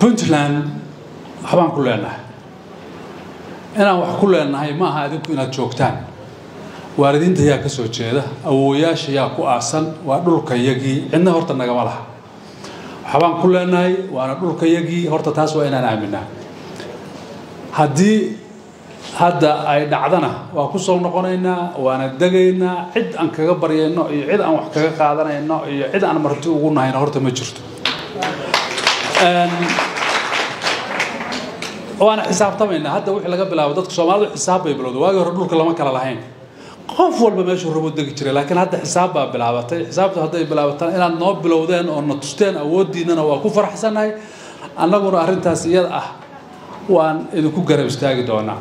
puntland waxbaan ku leenahay inaan wax ku leenahay ma aha adinku inaad joogtaan waalidiinta yaa ka soo jeeda awooyaasha yaa ku aasan waa dhulkayagii cidna horta nagama laha waxbaan ku leenahay waana dhulkayagii horta taas waa inaan aaminaa haddii hadda ay dhacdana waa ku soo noqonaynaa waana degaynaa cid aan kaga baryayno iyo cid aan wax kaga qaadanayno iyo cid aan marti ugu nahayno horta ma jirto waana xisaabtamaynaa hadda wixii laga bilaabo dadka soomaalidu xisaab bay bilowday waagii hore dhulka lama kala lahayn qof walba meeshuu rabo degi jiray laakiin hadda xisaab baa bilaabatay xisaabtu hadday bilaabataan inaad noo bilowdeen oo na tusteen awooddiinnana waa ku faraxsannahay annaguna arrintaas iyada ah waan idinku garab istaagi doonaa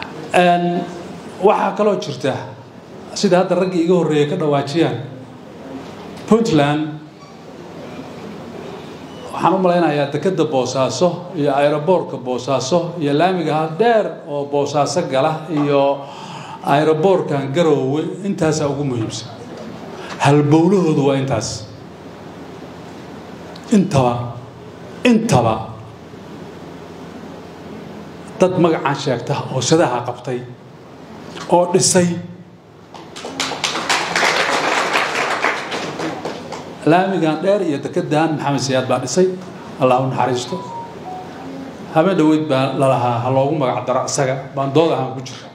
waxaa kaloo jirta sida hadda raggii iga horreeyay ka dhawaajiyaan puntland waxaan u malaynayaa dekedda boosaaso iyo aeroboortka boosaaso iyo laamigaha dheer oo boosaaso gala iyo aeroboortkan garoowe intaasaa ugu muhiimsan halbowlahoodu waa intaas intaba intaba dad magacaan sheegta oo shadaha qabtay oo dhisay laamigan dheer iyo dekedan maxamed siyaad baa dhisay allah u naxariisto habeen dhaweyd baa lalahaa ha loogu magac daro isaga baan dood ahaan ku jira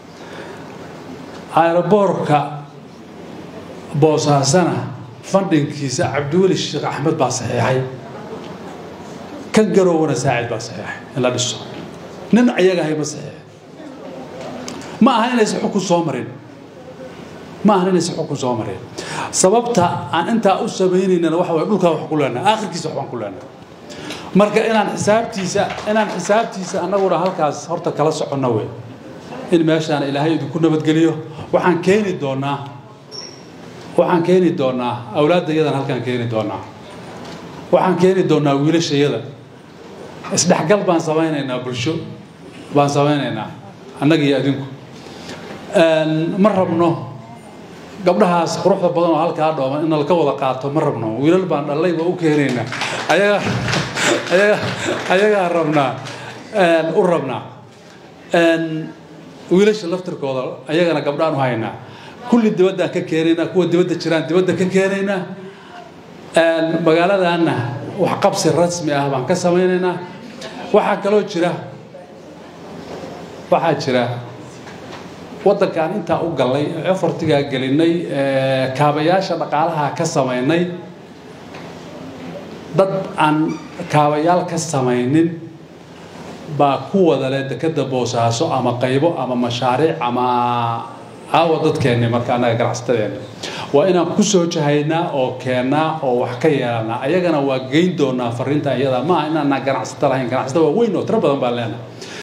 aeroboorka boosaasana fandhinkiisa cabdiweli sheekh axmed baa saxiixay kan garowana saacid baa saxiixay in la dhiso nin ayaga ahay ma saxiixay ma aha inaysan xukun soo marin ma aha inaysan xukun soo marin sababta aan intaa u samaynaynana waxa waye dhulkaa wax ku leenahay aakhirkiisa waxbaan ku leenahay marka inaan xisaabtiisa inaan xisaabtiisa annaguna halkaas horta kala soconno wey in meeshaan ilaahay idinku nabadgeliyo waxaan keeni doonaa waxaan keeni doonaa awlaaddayadan halkaan keeni doonaa waxaan keeni doonaa wiilashayada isdhexgal baan samaynaynaa bulsho baan samaynaynaa annaga iyo adinku ma rabno gabdhahaas quruxda badan oo halkaa dhooman in laka wada qaato ma rabno wiilal baan dhallay waa u keenaynaa ayaga ayaga ayagaa rabnaa u rabnaa wiilasha laftirkooda ayagana gabdhaan u haynaa kulli dibaddaan ka keenaynaa kuwa dibadda jiraan dibadda ka keenaynaa magaaladaanna wax qabsi rasmi ah baan ka samaynaynaa waxaa kaloo jira waxaa jira waddankaan intaa u gallay efortigaa gelinay kaabayaasha dhaqaalaha ka samaynay dad aan kaabayaal ka samaynin baa ku wada leh dekedda boosaaso ama qaybo ama mashaariic ama aawa dadkeenni marka annaga ganacsatadeenni waa inaan ku soo jahaynaa oo keennaa oo wax ka yeelanaa ayagana waa geyn doonaa fariinta iyada maaha inaanaan ganacsato lahayn ganacsata waa weyn oo tiro badan baan leenahay